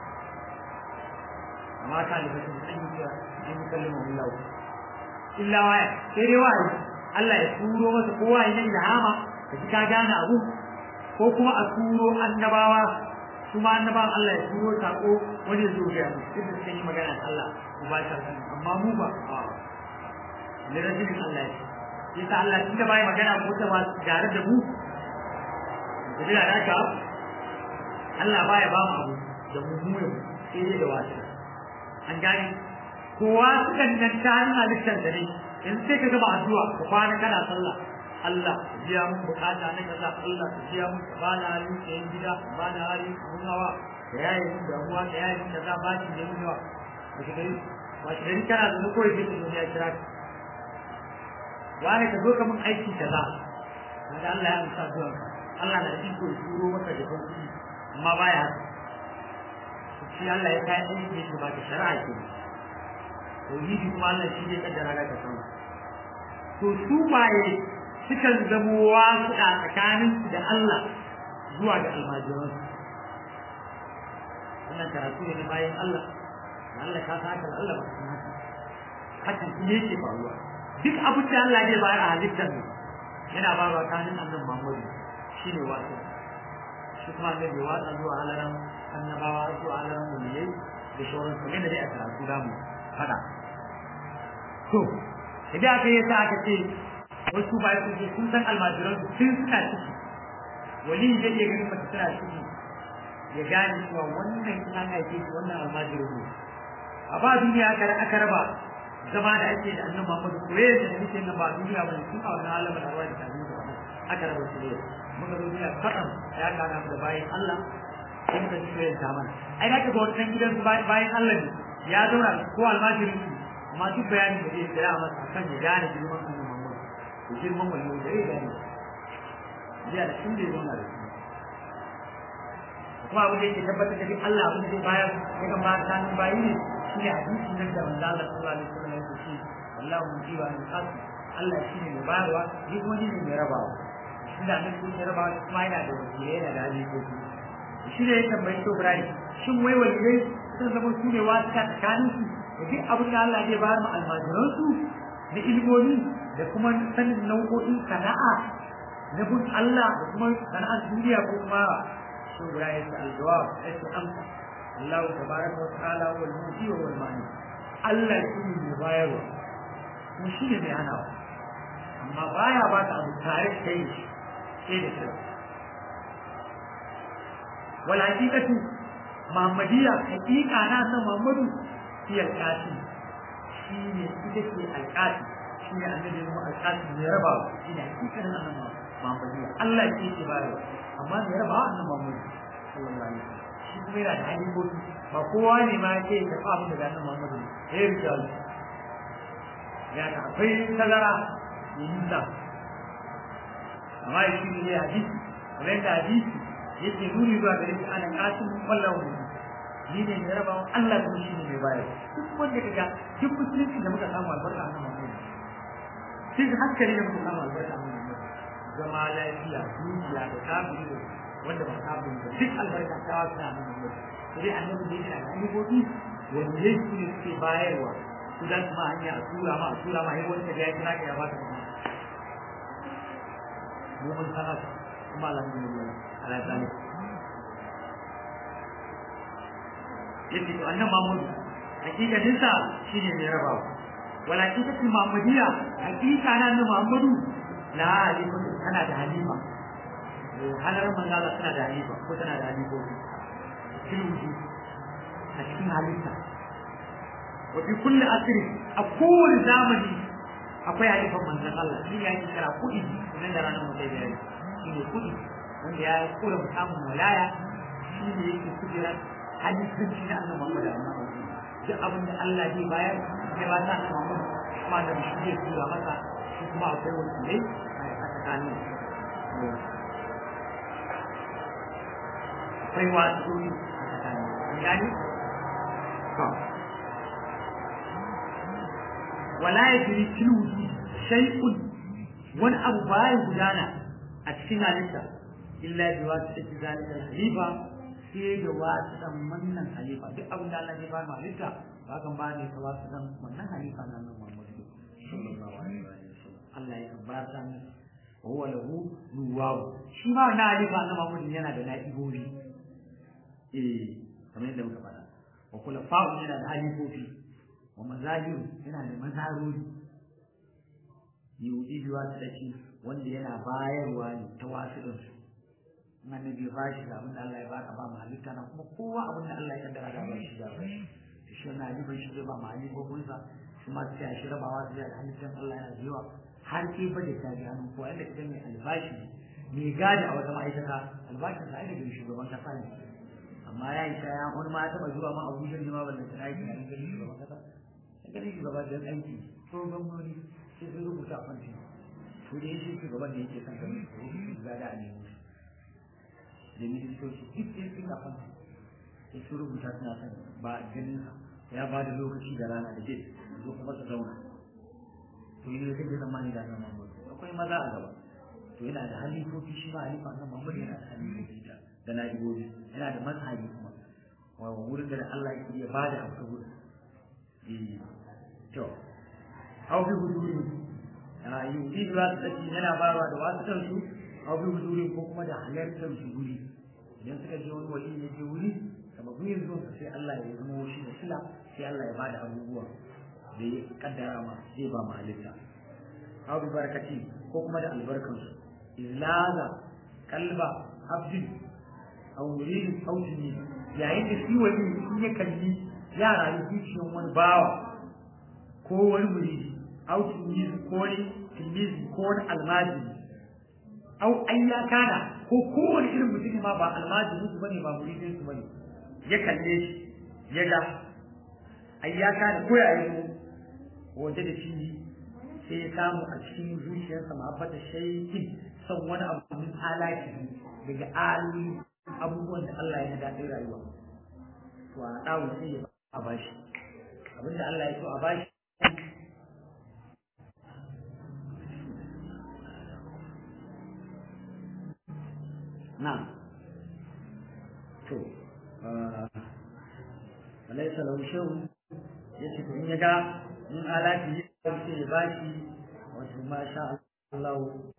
Speaker 1: amma ta ne bashari da yi yi kallimahu Allah illa waya sai dai wa'ayi Allah ya turo masa kowa ya yi ilhama da ka gane abu ko kuma a turo annabawa kuma annabawan Allah ya turo sako wani ya zo ga mu duk da sun yi magana da Allah mubasharatan amma mu ba ne rajulin Allah ya yasa Allah shi da bai magana ko ta ba tare da mu da da ka Allah baya ba mu abu da mummunan sai dai da wasu an gane kowa sukan nan ta hannun halittar da ne in sai ka gaba addu'a ka kwana kana sallah Allah ka biya mun bukata na kaza Allah ka biya mun ba na hali sayan gida ba na hali mun hawa ka yaye mun damuwa ka yaye mun kaza ba shi da mun yawa ba shi gari ba shi gari kana da kawai sai ka zo ya kira ka wani ka zo ka mun aiki kaza kaga Allah ya amsa zuwa Allah na iko ya turo maka da kuɗi amma baya haka shi Allah ya kai aiki ne ba ta shari'a ke tauhidi kuma Allah shi ne kaddara da ka san to su baye sukan zamo wasu a tsakanin su da Allah zuwa ga almajiran wannan karatu ne bayan Allah Allah ka sa haka Allah ba ka san haka hakan shi ne ke faruwa duk abin da Allah zai bayar a halittar mu yana ba wa kanin annan Muhammadu shine wasu shi kuma da bai watsa zuwa halaran annabawa zuwa halaran muliyai da shauran su ne da dai a karatu da mu fada to idan aka yi sa aka ce wasu ba su ce sun san almajiran su sun suna ciki wali zai iya ganin mace tana ciki ya gane cewa wannan in an haife shi wannan almajirin ne a ba duniya aka raba zama da ake da annabi Muhammad koyar da nake nan ba duniya bane tun a wannan alamin da wani da duniya bane aka raba su ne muka zo duniya kadan ya kana da bayan Allah sai muka ji koyar da mana ai da ka ga wannan gidan bayan Allah ne ya zauna ko almajirin amma duk bayanin da zai tsaya masa akan ya gane girman annabi Muhammad da girman wani da zai gane ya da inda ya zauna da shi kuma abin da yake tabbatar da Allah abin da zai bayar ya ga mata bayi ne shine hadisi nan da manzo Allah sallallahu alaihi wasallam yake ce wallahu mujiba min qasd Allah shine mai bayarwa ni kuma ni ne mai rabawa shi da nan kun rabawa kuma yana da wakilai yana da halikoki shi ne ya tambayi to Ibrahim shin wai waliyai sun zama su ne wasu ka tsakanin su da duk abin da Allah zai bayar ma almajiran su na ilmomi da kuma sanin nau'o'in sana'a na bin Allah da kuma sana'ar duniya ko kuma shi Ibrahim ya aljawab ya ce amsa Allah tabaraka wa ta'ala wal muti wa wal mani Allah shi ne mai bayarwa kuma shi ne mai hanawa amma baya ba ta abu tare da kai sai da shi wal haqiqatu muhammadiyya haqiqa na san muhammadu shi alqati shi ne ita ce alqati shi ne annabi mu alqati ne raba shi ne haqiqanin annabi muhammadiyya Allah shi ke bayarwa amma ne raba annabi muhammadu sallallahu alaihi wasallam shi kuma yana da halibobi ba kowa ne ma ke da abin da ganin Muhammadu ne ya yi rijal ya ta akwai tazara ya yi da amma ya shi ne hadisi kamar yadda hadisi yake nuni zuwa gare shi ana kasin wallahu ne ni ne mai raba Allah kuma shi ne mai bayar duk wanda kaga duk musulunci da muka samu albarka a nan Muhammadu duk hankali da muka samu albarka a nan Muhammadu zama lafiya dukiya da kafiri da wanda ba kafin ba duk albarka ta wasu na nan ne sai annabi da yana da alibobi wanda ya su ne suke bayarwa su dan kuma hanya a tura ma a tura ma sai wanda ya kira ka ya ba ta kuma mu mun sana kuma alhamdulillah ala zalik yake to annabi Muhammad hakikatin sa shine mai rabawa wala hakikatin Muhammadiyya hakika na annabi Muhammadu la halima tana da halima halar manzala tana da halifa ko tana da halifofi filwuju a cikin halitta wa fi kulli asri a kowane zamani akwai halifan manzan Allah shi ne ake kira kuɗi nan da ranar mutai da yari shi ne kuɗi wanda ya kura samun walaya shi ne yake kujera halittanci na annabi Muhammad amma duk abin da Allah zai bayar ya ba ta annabi Muhammad kuma da shi zai tura masa shi kuma akwai wakilai a tsakanin akwai wasu a tsakanin gani wala ya jiri tilwuji shay'un wani abu baya gudana a cikin halitta illa bi wasu take zalika halifa sai da wasu dan wannan halifa duk abin da Allah ya ba mu halitta ba kan ba ne ta wasu dan wannan halifa na nan Muhammad sallallahu alaihi wasallam Allah ya ba ta ne wa huwa lahu nuwawu shi ma na halifa na Muhammad yana da na'ibobi eh kamar yadda muka faɗa wa kula fa'u yana da halifofi wa mazahiru yana da mazarori yudi biwa ta dake wanda yana bayarwa ne ta wasu su in annabi ya bashi da abin da Allah ya baka ba mu halitta na kuma kowa abin da Allah ya kaddara da ba shi da ba to shi wannan ali bai shi zai ba mu ali ko kunsa shi ma sai a shi rabawa da halittar Allah yana da yawa har ke bade ta ga hannun kowa inda idan mai albashi mai gadi a wata ma'aikata albashin sa ai daga shugaban kasa ne amma ya yi ya wani ma ya taba zuwa ma abuja ne ma ballan ta aiki a ganin shugaban kasa a ganin shugaba da aiki ko gwamnoni sai sun rubuta a kwanci to da shi shugaban da yake kan ganin su gada a nemo da ministoci duk sai sun a kwanci sai sun rubuta suna son ba ganin sa ya ba da lokaci da rana da jin zo kuma su zauna to yi ne kake zamani da nan mamadu akwai maza a gaba to yana da halifofi shi ma halifa nan mamadu yana da halifofi da da na'ibobi yana da mazhabi kuma wa wurin da Allah ya iya bada abu ta gurin eh to au bi huduri a yudi da wasu tsaki yana bayarwa da wasu kansu au bi huduri ko kuma da halartar su guri idan suka je wani wali ne je wuri sababin yin zuwa sai Allah ya zama shi da sila sai Allah ya bada abubuwa da ya kaddara ma zai ba ma halitta au bi barakati ko kuma da albarkansu izlaza kalba abdin aurin autini yayin da shi wani in ya kalli ya rayu zuciyar wani bawa ko wani muridi autini ko wani tilmizi ko wani almajiri au an ya kana ko kowane irin mutum ma ba almajirin su bane ba muridin su bane ya kalle shi ya ga ai ya kana ko ya yi waje da shi sai ya samu a cikin zuciyarsa ma'abbata shaykin son wani abu min alaki daga aloli abubuwan da Allah ya daɗin rayuwa to a ɗawo sai ya a bashi abinda Allah ya so a bashi na to alaisa lahu shehu ya ce in ya ga in alaki ya sai ya bashi wato masha Allah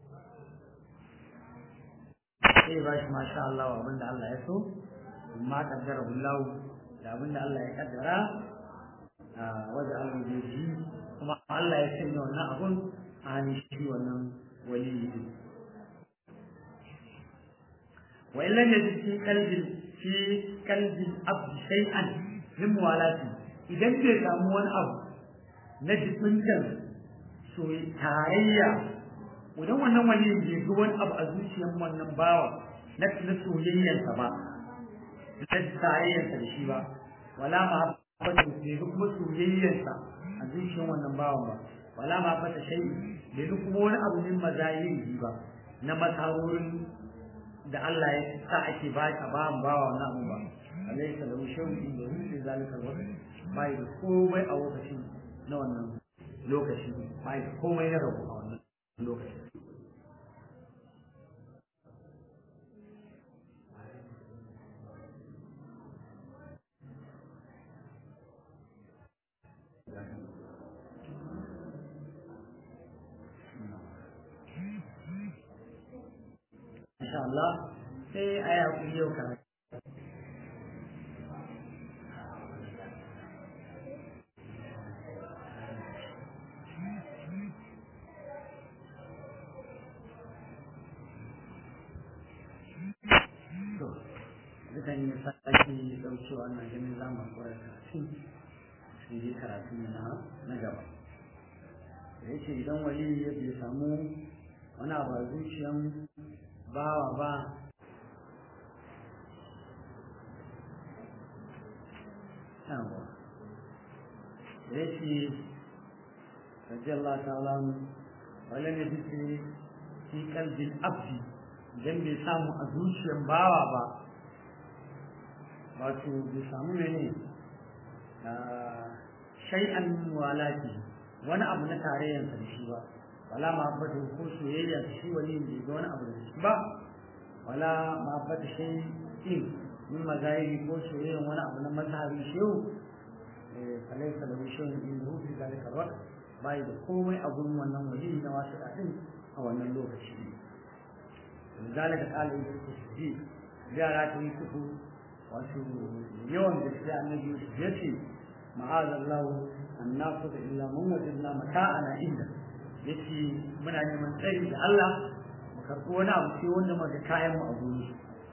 Speaker 1: sai ba shi masha Allah abinda Allah ya so amma kaddara Allah da abinda Allah ya kaddara a waje Allah ya ji kuma Allah ya sanya wannan abun a hannun shi wannan wali din wa illa yajid fi qalbi fi qalbi abd shay'an min muwalati idan bai samu wani abu na jibintan soyayya tarayya idan wannan wani bai ga wani abu a zuciyar wannan bawa na na soyayyarsa ba na tarayyarsa da shi ba wala ma habbatu bai ga kuma soyayyarsa a zuciyar wannan bawan ba wala ma habbata shay bai ga kuma wani abu min mazayiri ba na masarorin da Allah ya sa ake ba a bawan bawa wannan abu ba alaysa lahu shay'un da hu fi zalika alwaqt bai da komai a lokacin na wannan lokaci bai da komai na rabu a wannan lokacin insha Allah sai a yi hakuri yau karatu dukan yi sake daukewa na ganin zamu kwara karatu sai dai karatu na na gaba da yake idan wali ya bai samu wani abu a zuciyan bawa ba yawa da yake radiyallahu ta'ala wala ne bisa fi kalbin abdi idan bai samu a zuciyan bawa ba wato bai samu mene shay'an walati wani abu na tarayyarsa da shi ba wala mahabbatu ko soyayya da shi wani bai ga wani abu da shi ba wala mahabbatu shay'in min mazahiri ko soyayya wani abu na mazhabi shehu falaisa da shay'in in hu fi zalika alwaqt bai da komai a gurin wannan wali na wasu din a wannan lokaci zalika qala yusuf siddiq yara ta yi kuku wato yawan gaskiya annabi Yusuf ya ce ma'azallahu an nasu da illa mun wajidna mata'ana inda yace muna neman tsari da Allah mu karɓi wani abu sai wanda muka kayan mu a guri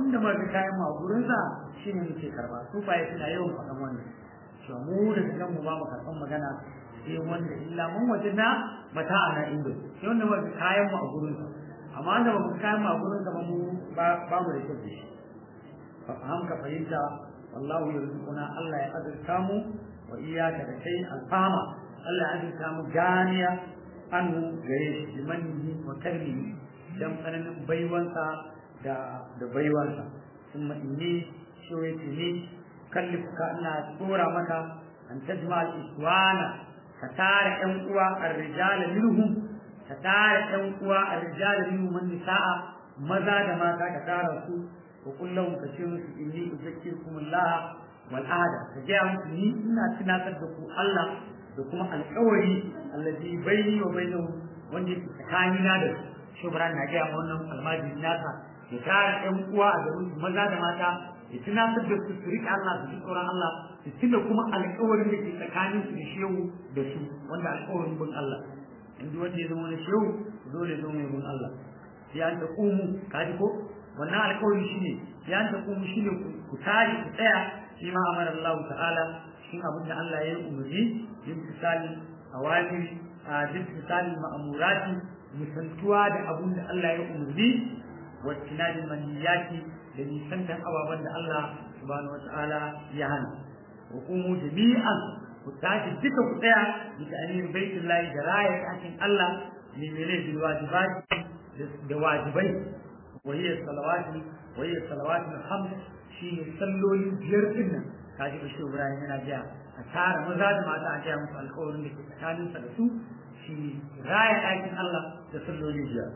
Speaker 1: wanda ma ga kayan mu a gurin sa shine muke karba su fa suna yawan faɗan wannan to mu da kan mu ba mu karban magana sai wanda illa mun wajena mata ana indo sai wanda ma ga kayan mu a gurin sa amma wanda ba mu kayan mu a gurin sa ba mu ba mu da kyau da shi fa fahimka fahimta wallahu yarzuquna Allah ya azurta mu wa iyyaka da kai alfama Allah ya azurta mu ganiya anhu gare shi manni wa karmihi dan tsananin baiwansa da da baiwansa kuma inni shoyati ni kallifuka ina tsora maka an tajma al-iswana ka tara ƴan uwa ar-rijal minhum ka tara ƴan uwa ar-rijal minhum man nisaa maza da mata ka tara su wa kullum ka ce musu inni uzakkirukum Allah wal ahada ka ga musu ni ina tunatar da ku Allah da kuma alƙawari allazi baini wa bainahu wanda yake tsakanina da su shubran na ga wannan almajiri nasa ya tara ƴan uwa a garin maza da mata ya tunatar da su su riƙe Allah su ji tsoron Allah su tuna kuma alƙawarin da ke tsakanin su da shehu da su wanda alƙawarin bin Allah inda wanda ya zama wani shehu dole ya zama bin Allah sai an ta kumu kaji ko wannan alƙawari shine ya an ta kumu shine ku tare ku tsaya shi ma amara Allah ta'ala cikin abin da Allah ya yi umarni yin misali awamiri a duk misali ma'amurati misaltuwa da abin da Allah ya umarni wa tinadin maniyati da nisantar ababen da Allah subhanahu wa ta'ala ya hana wa kumu jami'an ku tashi duka ku tsaya bi ta'amin baitullahi da raya ɗakin Allah ne mene bil wajibati da wajibai wa hiya salawati wa hiya salawati khams shine salloli biyar din nan kaji bashi Ibrahim yana jiya a tara maza da mata a jiya musu alƙawarin da ke tsakaninsa da su shine raya ɗakin Allah da salloli biyar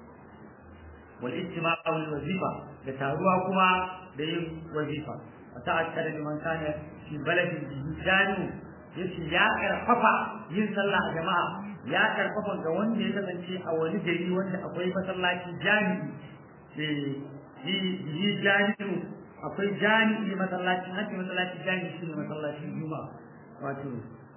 Speaker 1: والاجتماع والوظيفة لتعروا كما بين وظيفة وتأكد لمن كان في بلد جانو yace ya karfafa yin sallah a jama'a ya karfafa ga wanda ya kasance a wani gari wanda akwai masallaci jami'i eh yi jami'u akwai jami'i masallacin haka masallaci jami'i shine masallacin juma'a wato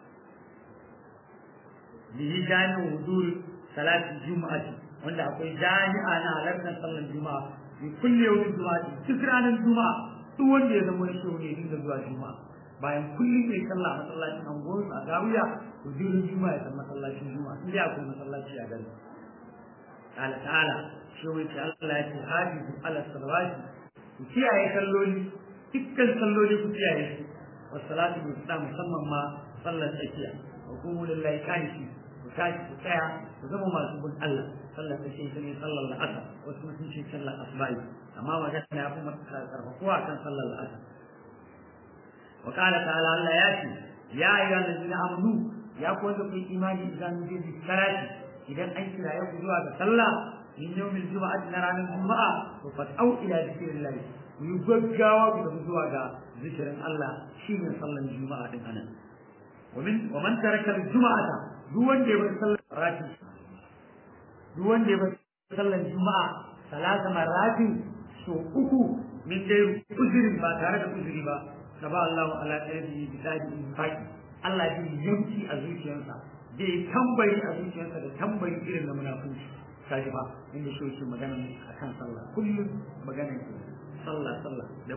Speaker 1: yi jami'u hudur salati juma'ati wanda akwai jami'a na halartar sallar juma'a bi kulle yau juma'a duk ranar juma'a duk wanda ya zama shi ne dinga zuwa juma'a bayan kullum mai sallah masallacin anguwar a gawiya to duk juma'a ya san masallacin juma'a inda akwai masallaci a gari ta'ala ta'ala shi wai ce Allah ya ce hafizu ala salawati ku kiyaye salloli dukkan salloli ku kiyaye su wasalatu bi musamman ma sallar tsakiya wa kuma lillahi kanishi ku tashi ku tsaya ku zama masu bin Allah sallar ta ce ne sallar la'asar wasu mutum ce sallar asba'i amma magana ya fi karfafuwa kan sallar la'asar wa qala ta'ala Allah ya ce ya ayyuha allazina amanu ya ku wanda ku imani idan mun je karati idan an kira ya ku zuwa ga sallah min yawmil juma'ati na ranar juma'a to fat'au ila zikrillah ku yi gaggawa ku tafi zuwa ga zikirin Allah shine sallar juma'a din anan ومن ومن ترك الجمعة duk wanda ya bar sallar rati duk wanda ya bar sallar juma'a salasa marati so uku min dai uzurin ba tare da uzuri ba na ba Allah wa ala qalbi bi sadi infaqi Allah ya yanki a zuciyarsa da ya tambayi a zuciyarsa da tambayi irin na munafiki kaji ba inda shi yake magana akan sallah kullum magana sallah sallah da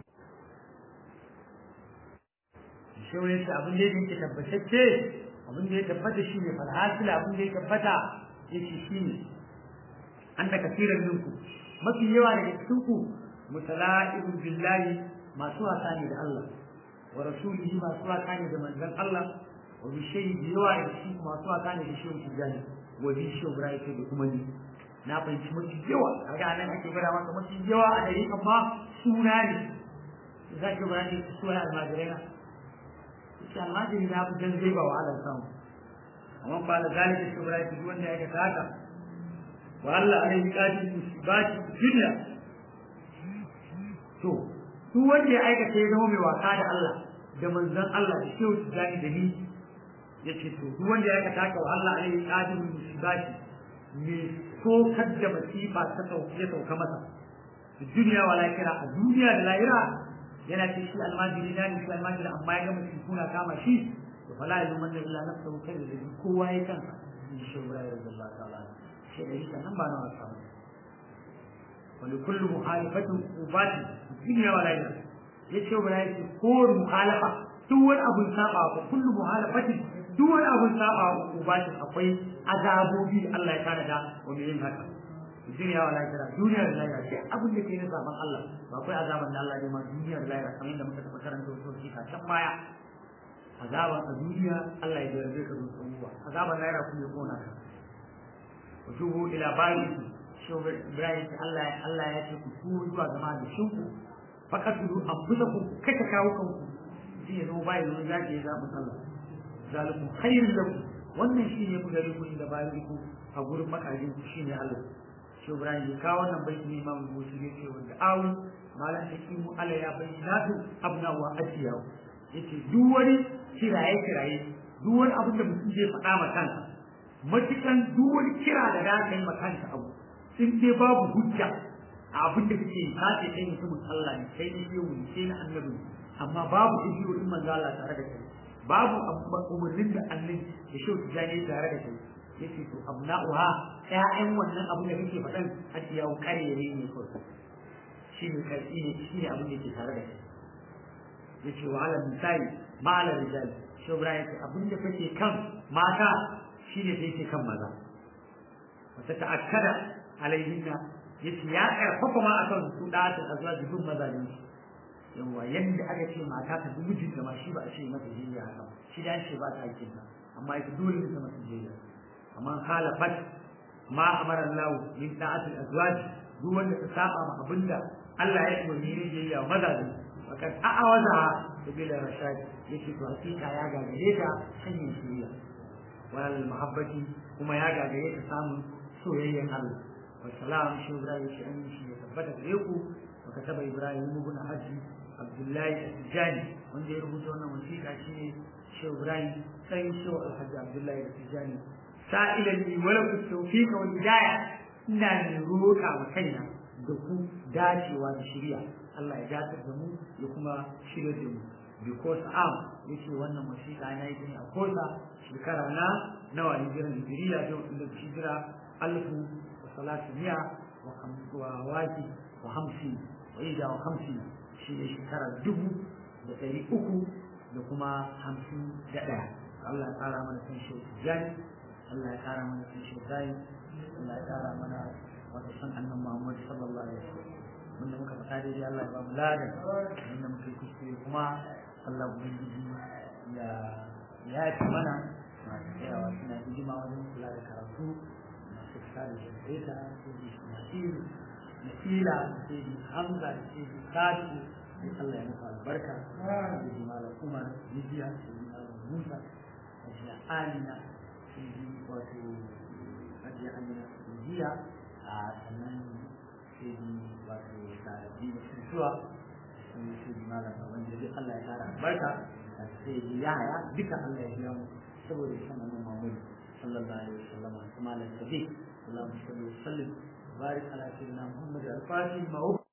Speaker 1: shi wani abin da yake tabbatacce abin da ya tabbata shi ne falhasila abin da ya tabbata yake shi ne an da kasirar ninku mafi yawa daga cikin ku mutala'ibun billahi masu wasa ne da Allah wa rasulihi masu wasa ne da manzon Allah wa bi shay'in yawa daga cikin masu wasa ne da shehu tijani wa bi shehu ibrahim da kuma ni na fahimci mafi yawa kaga nan ake gwada maka mafi yawa a dare amma suna ne za ki bayani suna almajirai na shi almajiri na fi zai ba wahalar samu amma ba da zalika shi bara ki wanda ya ga haka wa Allah alaihi qadi musibati dunya to duk wanda ya aikata ya zama mai wasa da Allah da manzon Allah da shehu tijani da ni yace to duk wanda ya aikata haka wa Allah alaihi qadi musibati me sokar da masifa ta sauke ya sauka masa duniya wa lahira a duniya da lahira yana ce shi almajiri na ne shi almajiri amma ya gama shi kuna kama shi to fala ya zama illa nafsa kai da shi kowa ya kansa in shi shawara ya zalla ta'ala shi da shi nan ba na wasa ba wani kullu muhalifatin ubati duniya wa lahira yace ba yace ko muhalafa duk wani abun saba ko kullu muhalafatin duk wani abun saba ubati akwai azabobi da Allah ya tanada wa mai yin haka duniya wa lahira duniya da lahira sai abin da ke na saban Allah ba akwai azaban da Allah ya ma duniya da lahira kamar yadda muka taɓa karanta wasu shi can baya azaban a duniya Allah ya jarrabe ka da abubuwa azaban lahira kuma ya kona ka وتوبوا إلى بارئكم شو إبراهيم الله الله يأتيكم توبوا zuwa ga mahallinku faqatulu anfusakum kaka kawo kanku shi ya zo bai zo zaki ya zaɓi sallah zalikum khairun lakum wannan shi ne gare ku da bariku a gurin makajin ku shi ne Allah shi Ibrahim ya kawo wannan baiti ne Imam Bukhari ya ce wanda awu malan hakimu Allah ya bayyana tu abna wa ajiyahu yace duk wani kiraye kiraye duk wani abin da mutum zai faɗa ma kansa matukan duk wani kira da za ka yi makanta abu in dai babu hujja a abin da kake ka ce kai mutumin Allah ne kai ne yau ne sai na annabi amma babu hijiyoyin manzo Allah tare da kai babu umarnin da annabi da shi ta jani tare da kai yace to abna'uha ƴaƴan wannan abin da kake faɗan har ya kare ne ne ko shi ne kai ne shi ne abin da yake tare da kai yace wa ala misali ma ala rijal shi Ibrahim abin da kake kan mata shi ne sai ke kan maza wata ta'akkada alaihinna yace ya karfafa ma akan su da ta azwa dubun maza ne yawa yanda aka ce mata ta dubu mijinta ma shi ba a ce mata jiya haka shi da ce ba ta hakkin nan amma ita dole ne ta mata jiya amma khalafat ma amara Allah min ta'ati azwaj duk wanda ta saba ma abinda Allah ya umarni ne jiya maza ne fakat a'awaza bila rashad yace to hakika ya gagare ta hanyar shiriya wal mahabbati kuma ya gagaye ka samun soyayyen Allah wa salam shi Ibrahim shi an shi ya tabbata gare ku wa kataba Ibrahim ibn Hajji Abdullahi Tijani wanda ya rubuta wannan wasiƙa shine shi Ibrahim sai shi Alhaji Abdullahi Tijani sa'ilan li wala ku tawfiqa wal hidayah ina ne roƙa wa kaina da ku dacewa da shari'a Allah ya dace da mu ya kuma shirya da mu because am yace wannan wasiƙa na yi ne a kosa shekara na nawa hijiran hijiriya da wanda hijira alfu wa salatu miya wa waki wa hamsi wa ida wa hamsi shi ne shekara dubu da ɗari uku da kuma hamsin da ɗaya Allah ya ƙara mana san shi jani Allah ya ƙara mana san shi zai Allah ya ƙara mana wata san annan Muhammad sallallahu alaihi wasallam wanda muka faɗa daidai Allah ya ba mu ladan wanda muka yi kuskure kuma Allah ubangiji ya ya fi mana masu tsayawa suna hidima wajen kula da karatu masu fita da jareta sai da nasiru nasila sai da hamza da sai da sadu sai Allah ya muku albarka sai da malam umar rijiya sai da malam musa sai da amina sai da wato hajiya amina rijiya a sannan sai da wato tarabi da suntuwa sai da malam wanda duk Allah ya kara albarka sai da yaya duka Allah ya biya mu saboda san annabi Muhammad sallallahu alaihi wasallam kuma la tabi Allahumma salli wa sallim barik ala sayyidina Muhammad al-Fatih